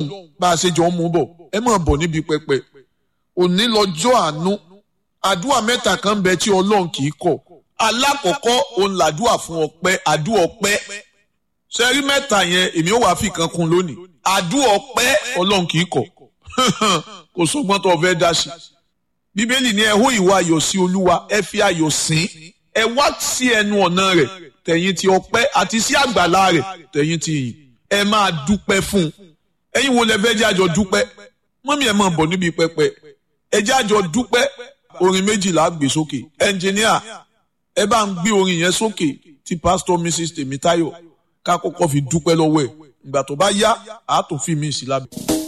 bá a ṣe jọ ń mú bọ̀ ẹ máa bọ̀ níbi pẹpẹ òní lọ́jọ́ àánú àdúrà mẹ́ta kan bẹ tí ọlọ́run kì í kọ̀ alákọ̀ọ́kọ́ òun làdúrà fún ọpẹ́ àdúrà ọpẹ́ sẹ́rí mẹ́ta yẹn èmi ò wá fi kan kún lónìí àdúrà ọpẹ́ ọlọ́run kì í kọ̀ kò sọ́gbọ́n tó fẹ́ dá sí bíbélì ní ẹ hó ìwà ayọ̀ sí olúwa ẹ fi ayọ̀ sìn ẹ wá sí ẹnu ọ̀nà rẹ̀ tẹ̀yìn ti ọpẹ́ àti sí àgbàlá rẹ̀ tẹ̀yìn ti yìn ẹ máa dúpẹ́ fún un ẹ̀yin wo lẹ fẹ́ jẹ́ àjọ dúpẹ́ mọ́mí ẹ̀ máa bọ̀ níbi pẹpẹ ẹ jẹ́ àjọ dúpẹ́ orin méjìlá gbé sókè ẹnjìníà ẹ bá ń gbé orin yẹn sókè tí pásítọ̀ mrs tèmítáyọ̀ ká kọ́kọ́ fi dúpẹ́ lọ́wọ́ ẹ̀ ìgbà tó bá yá àá tó fi mí sí lábẹ́.